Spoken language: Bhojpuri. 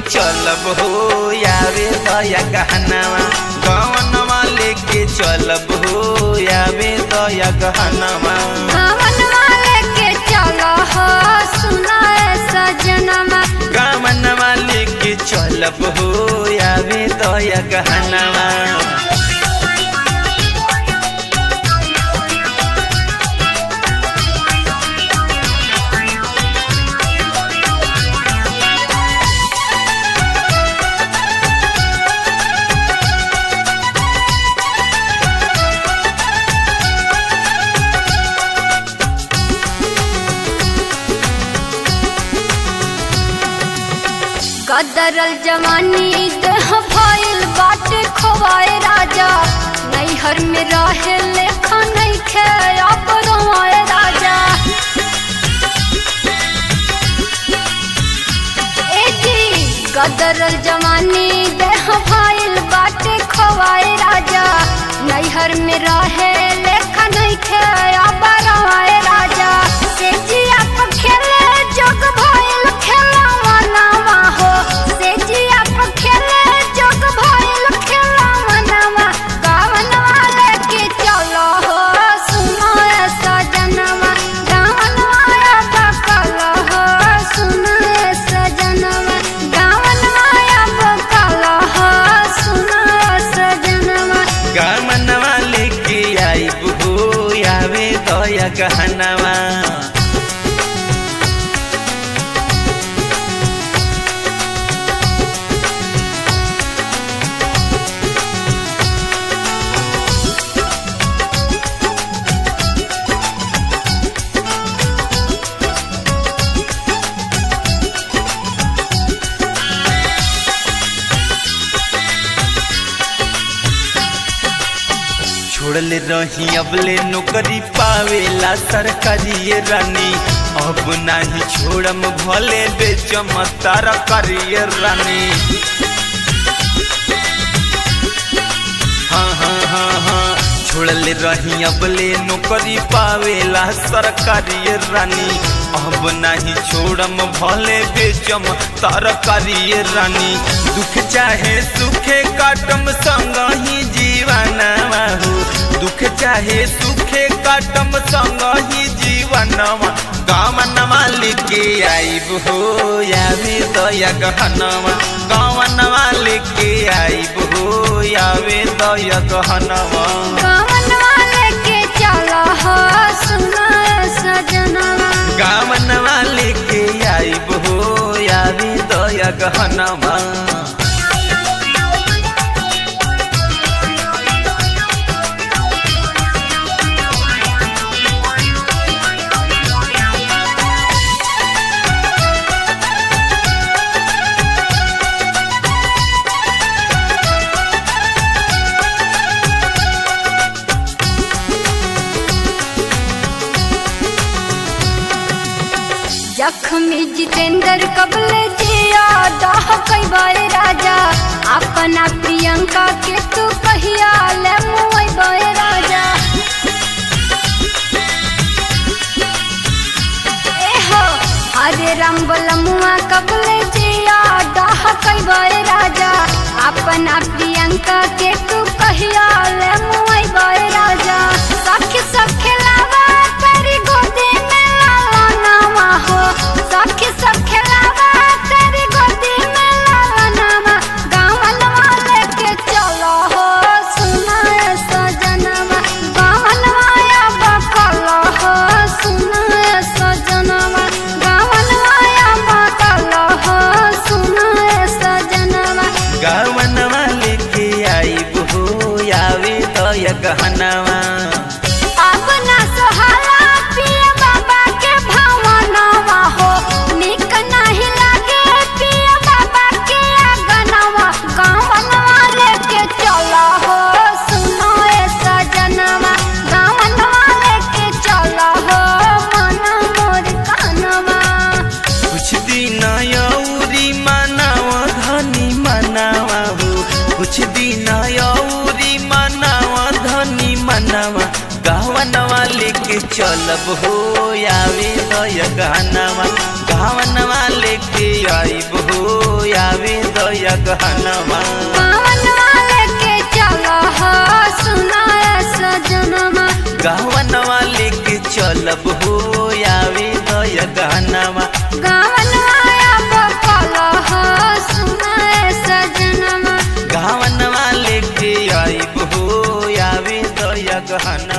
चलब हो यावे दया गहनवा गवनवा लेके चलब हो यावे दया गहनवा गावन वाले के चलो हो सुनाए सजनमा गवनवा लेके चलब हो यावे दया गहनवा गदरल जवानी देह भइल बाटे खोवाए राजा नैहर में रहे लेखा नहीं खे अब रोए राजा ए जी गदरल जवानी देह भइल बाटे खोवाए राजा नैहर में रहे लेखा नहीं खे अब रोए राजा से जिया पर खेले जोग भइल खेला मनावा हो से जिया पर खेले जोग भइल खेला मनावा गावन वाले के चलो हो सुनो ए सजनवा गावन वाला बकल हो सुनो ए सजनवा गावन वाला बकल हो सुनो ए सजनवा गमनवा लेके आइब हो यावे दया गहनवा छोड़ले रही अबले नौकरी पावेला सरकारी ये रानी अब नाही छोड़म भले बेचम तार करिए रानी हाँ हाँ हाँ हाँ छोड़ले रही अबले नौकरी पावेला सरकारी ये रानी अब नाही छोड़म भले बेचम तार करिए रानी दुख चाहे सुखे काटम संग ही जीवनवा हो दुख चाहे सुखे काटम संग ही जीवनवा गावनवा लेके आइब हो यावे दया गहनवा गावनवा लेके आइब हो यावे दया गहनवा गावन वाले के चलो हो सुनो ए सजनवा गावनवा लेके आइब हो यावे दया गहनवा जख्मी जितेंद्र कबले जिया दाह कई बार राजा अपना प्रियंका के तू कहिया ले मुई बार राजा ए हो हरे राम बलमुआ कबले जिया दाह कई बार राजा अपना प्रियंका के तू कहिया ले मुई बार राजा सखी सब खिलावा तेरी गोदी में लाला नामा हो सखी सब खिलावा तेरी गोदी में लाला नामा गावन वाले के चलो हो सुना ए सजनवा गावन वाया बकल हो सुना ए सजनवा गावन वाया बकल हो सुना ए सजनवा गावनवा लेके आइब हो यावे दया गहनवा अब ना सोहाला पिया बाबा के भवनवा हो निक नहीं लागे पिया बाबा के आंगनवा गावनवा लेके चलो हो सुनो ए सजनवा गावनवा लेके चलो हो मन मोर कानवा कुछ दिन यौरी मनाव धनी मनावा हो कुछ दिन यौरी मनाव धनी मनावा गावनवा लेके चलब हो आवे दय गहनवा गावनवा लेके आइब हो आवे दय गहनवा पावनवा लेके चलो हो सुनाए सजनमा गावनवा लेके चलब हो आवे दय गहनवा गावनवा अब कलो हो सुनाए सजनमा गावनवा लेके आइब हो आवे दय गहनवा